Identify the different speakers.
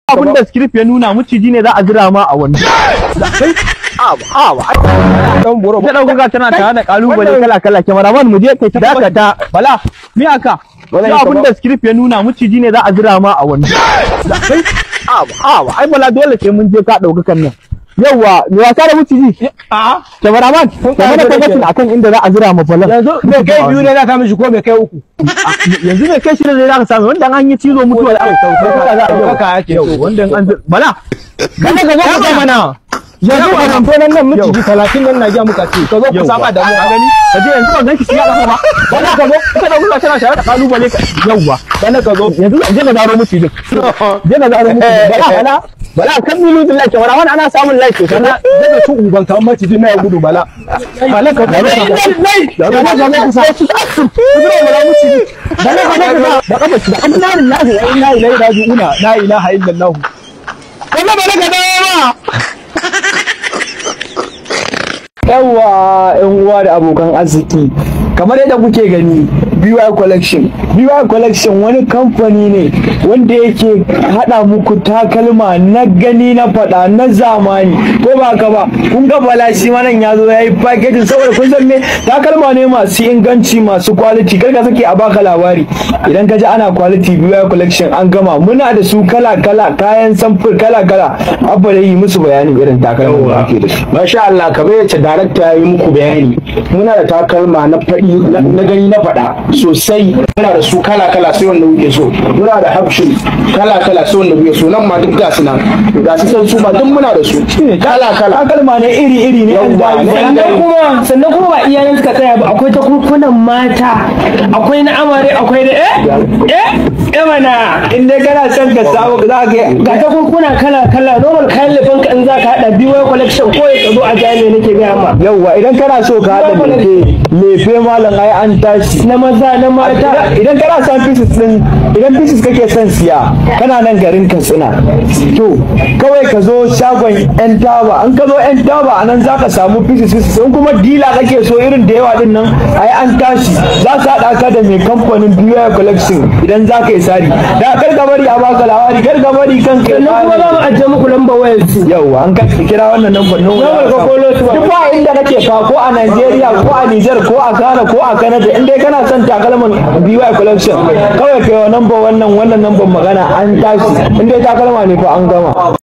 Speaker 1: abin da script ya nuna maciji ne za a jira ma a wani kai
Speaker 2: dan boro
Speaker 1: ta dauka tana tare da kalubale kala kala cameraman mu je kai ta dakata bala me aka
Speaker 2: Wala
Speaker 1: Sai
Speaker 2: ita
Speaker 1: abin
Speaker 2: ba.
Speaker 1: da script ya nuna maciji ne za a jira ma a wani kai ai bala dole sai mun je ka dauka kan nan yawa me wasa da maciji
Speaker 2: a
Speaker 1: cameraman ka mana
Speaker 2: da
Speaker 1: tabbatin
Speaker 2: kenan.
Speaker 1: akan inda za a jira ma bala
Speaker 2: yanzu me kai biyu ne za ka mishi ko me kai uku
Speaker 1: yanzu ne kai shirin da za ka samu wanda an yi cizo mutuwa da aka
Speaker 2: Ɗaukaka za a
Speaker 1: Yau.
Speaker 2: ɗaukaka ake
Speaker 1: Yau,
Speaker 2: so.
Speaker 1: wanda an bala
Speaker 2: kada ka zo ka sa mana yanzu a nan nan nan miciji talatin nan na ja muka ce ka zo ku saba da mu
Speaker 1: a gani ka je yanzu ban ganki siya kafa ba bala ka zo ka dauka tana share da kalubale ka yauwa
Speaker 2: bana ka zo
Speaker 1: yanzu je na zaro mutu din je na zaro mutu bala bala bala kan milu din like wala wani ana samun like sosai na
Speaker 2: daga cin uban kan maciji na ya gudu bala bala ka zo
Speaker 1: bala ka sa bala mutu bala ka sa da kafa shi da amma na na ga ina ila ila una la ilaha illallah
Speaker 2: wannan bala ka dawo yawa yan uwa da abokan arziki kamar yadda kuke gani BY Collection BY Collection wani kamfani ne wanda yake hada muku takalma na gani na fada na zamani ko ba ka ba kun ga bala shi ma nan ya zo ya yi packaging saboda kun san me takalma ne masu inganci masu quality kar ka sake a baka labari idan ka ji ana quality BY Collection an gama muna da su kala kala kayan samfur kala kala abba da yi musu bayanin irin takalman da ake da su
Speaker 3: Masha Allah kamar yacce darakta ya yi muku bayani muna da takalma na faɗi na gani na faɗa sosai muna da su kala kala sai wanda kuke so muna da hafshin kala kala sai wanda kuke so nan ma duk gasu nan ga su san su ma duk muna da su kala kala
Speaker 2: takalma ne iri iri ne an
Speaker 3: Yawwa,
Speaker 2: bayi
Speaker 3: ne an
Speaker 2: sannan
Speaker 3: bayi.
Speaker 2: kuma
Speaker 4: sannan kuma ba iyayen suka tsaya ba akwai ta kurkunan mata akwai na amare akwai da eh eh eh mana
Speaker 2: in dai kana son ka samu za ka ga
Speaker 4: ga ta kurkuna kala kala normal kayan lefan ka in za ka hada biyu collection ko ya zo a jami'a nake gaya ma
Speaker 2: yawwa idan kana so ka haɗa lefe lefe malam ai an tashi
Speaker 4: na maza na mata
Speaker 2: idan kana son pieces din idan pieces kake son siya kana nan garin katsina to kawai ka zo shagon yan taba an ka zo yan taba a nan za ka samu pieces pieces in kuma dila kake so irin da yawa din nan ai an tashi za ka haɗa ka da mai kamfanin BY collection idan za ka yi sari da kar ka bari a baka labari kar ka bari kanka ya
Speaker 4: sannan kuma za mu
Speaker 2: kare.
Speaker 4: ajiye muku lambar wayar su
Speaker 2: yauwa an ka kira wannan number nan
Speaker 4: Number ka kolo su ba.
Speaker 2: duk ba inda kake ka ko a Najeriya ko a Niger ko a Ghana ko a Canada in dai kana son takalman BY collection kawai kai wa number wannan wannan number magana an tashi in dai takalma ne fa an gama